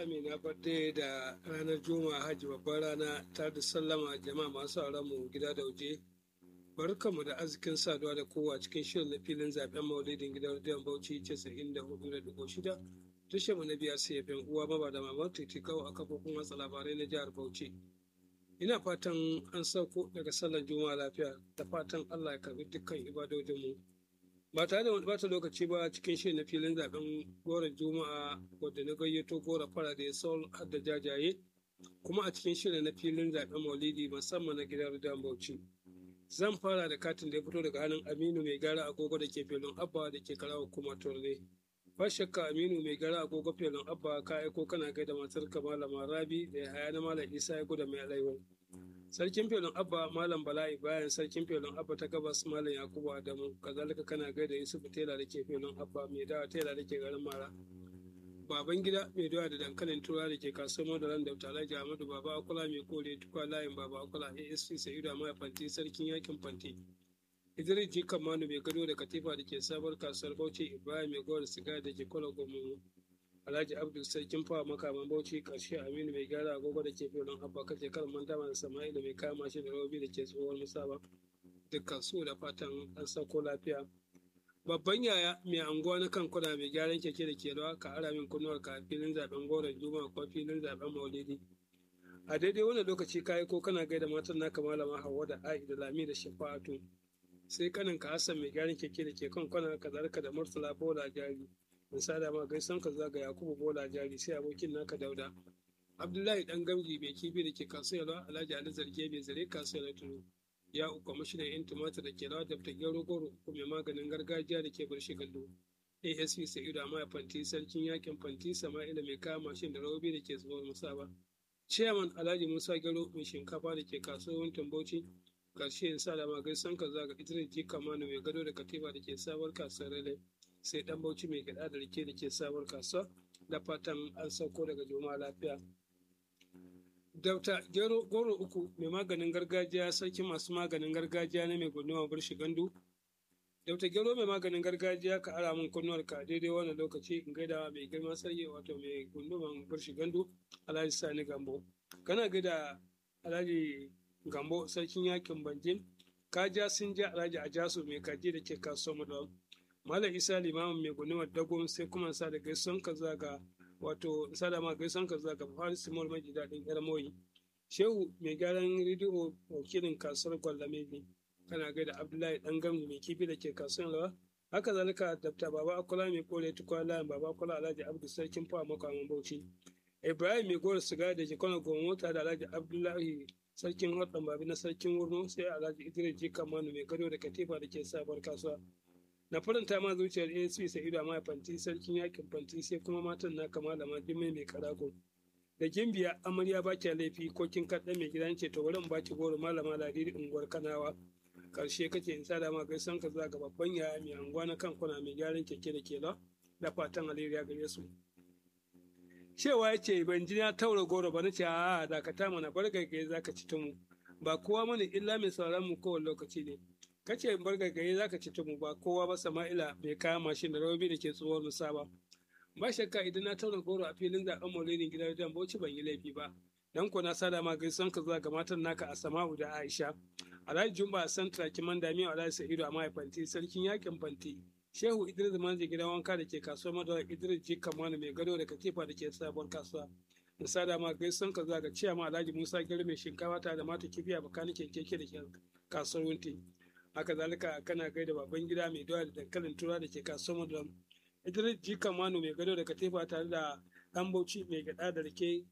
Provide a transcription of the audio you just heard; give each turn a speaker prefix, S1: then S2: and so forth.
S1: amina birthday da ranar juma'a hajji babbar rana ta da sallama jama'a masu sauran mu gida da waje barkanmu da arzikin saduwa da kowa cikin shirin na filin zaben maulidin gidan rediyon bauchi 94.6 tushe mu na biyar sai yan uwa baba da mamar titikau a kafofin watsa labarai na jihar bauchi ina fatan an sauko daga sallar juma'a lafiya da fatan allah ya karbi dukkan ibadojinmu ba tare da wani bata lokaci ba cikin shirin na filin zaben goron juma'a wadda na gayyato gora fara da ya sol har da jajaye kuma a cikin shirin na filin zaben maulidi musamman na gidan rediyon bauchi zan fara da katin da ya fito daga hannun aminu mai gara agogo da ke filin abba da ke karawa kuma turne ba shakka aminu mai gara agogo filin abba ka aiko kana gaida matar ka malama rabi da ya haya na malam isa ya guda mai alaiwa sarkin filin abba malam bala'i bayan sarkin filin abba ta gabas malam yakubu adamu kazalika kana gaida yusufu tela da ke filin abba mai dawa tela da ke garin mara baban gida mai doya da dankalin tura da ke kasuwar madaran da alhaji ahmadu baba akula mai kore tukwa layin baba akula asp sa'idu a mai fanti sarkin yakin fanti idris ji kamanu mai gado da katifa da ke sabar kasuwar bauchi ibrahim mai gowar siga da ke kwala gomu alhaji abdul sarkin fawa makaman bauchi karshe aminu mai gyara agogo da ke filin abba kace kan manta da sama'ila mai kama shi da robi da ke tsohon musaba dukkan su da fatan an sauko lafiya babban yaya mai anguwa na kan kuna mai gyaran keke da ke rawa ka ara min kunnuwar ka filin zaben goron juma'a ko filin zaben maulidi a daidai wannan lokaci ka ko kana gaida matan naka malama hawa da a'i da lami da shafa'atu sai kanin ka hassan mai gyaran keke da ke kan kwana ka zarka da murtala bola jari misali ma gaisan ka zaga yakubu bola jari sai abokin naka dauda abdullahi dan gamji mai kibi da ke kasuwa alhaji ali zarge mai zare kasuwa tunu ya uku mashinan yan tumatir da ke rawa da ta gero goro ko mai maganin gargajiya da ke barshi gallo asp sa'idu amma fanti sarkin yakin fanti sama'ila mai kama mashin da rawobi da ke zuwa musaba chairman alhaji musa gero mai shinkafa da ke kasuwar tambauci karshe in sa da magai san ka zaga idris ji kamanu mai gado da katifa da ke sabuwar kasuwar rale sai dan bauchi mai gada da rike da ke sabuwar kasuwa da fatan an sauko daga juma'a lafiya Dauta gero goro uku mai maganin gargajiya sarki masu maganin gargajiya na mai gunduma burshi gandu. Dauta gero mai maganin gargajiya ka ara min kunnuwar ka daidai wannan lokaci in gaida mai girma sarki wato mai gunduman burshi gandu Alhaji Sani Gambo. Kana gaida Alhaji Gambo sarkin yakin Banjin. Ka ja sun ja Alhaji Ajasu mai kaji da ke kasuwar Madawa. Malam Isa limamin mai gundumar Dagon sai kuma sa da gaisuwan ka zaga wato sadama gaisan ka zaka fara simol mai daɗin yar moyi shehu mai gyaran rediyo wakilin kasuwar gwallame ne kana gaida abdullahi dan gamji mai kifi da ke kasuwar rawa haka zalika dabta baba akula mai kore tukwa layin baba akula alhaji abdu sarkin fawa makwamin bauchi ibrahim mai gora siga da ke kwana goma mota da alhaji abdullahi sarkin hodon babi na sarkin wurno sai alhaji idris jika manu mai gado da katifa da ke sabuwar kasuwa na faranta ma zuciyar asp sa'idu amma fanti sarkin yakin fanti sai kuma matan na kama da majimai mai karago da gimbiya amarya ba kya laifi ko kin kaɗa mai gidan ce to wurin baki goro malama ladiri unguwar kanawa karshe kake in sada ma gaisan ka za ga babban yaya mai anguwa na kan kuna mai gyaran keke da kela da fatan alheri ya gare su cewa ya ce ban ji na taura goro ba na ce a dakata mana bar gaggaye za ka ci tumu ba kowa mana illa mai sauran mu kowane lokaci ne kace bar gaggaye zaka ci tumu ba kowa ba sama'ila bai kaya mashin da rawabi da ke tsohuwar musa ba ba shakka idan na taura goro a filin zaben maulidin gidan wajen bauchi ban yi laifi ba dan ko na sada ma gaisan ka zuwa ga matan naka a sama'u da aisha alhaji jumba a santra kiman damiya alhaji sa'idu a mahaifanti sarkin yakin fanti shehu idris manji gidan wanka da ke kasuwar madara idris ji kamanu mai gado da katifa da ke sabuwar kasuwa in sada ma gaisan ka zuwa ga ciyama alhaji musa gari mai shinkafa tare da mata kifiya bakanikin keke da ke kasuwar wunti haka zalika kana gaida baban gida mai doya da dankalin tura da ke kasuwar madam idris jika manu mai gado da katifa tare da dan bauchi mai gada da rake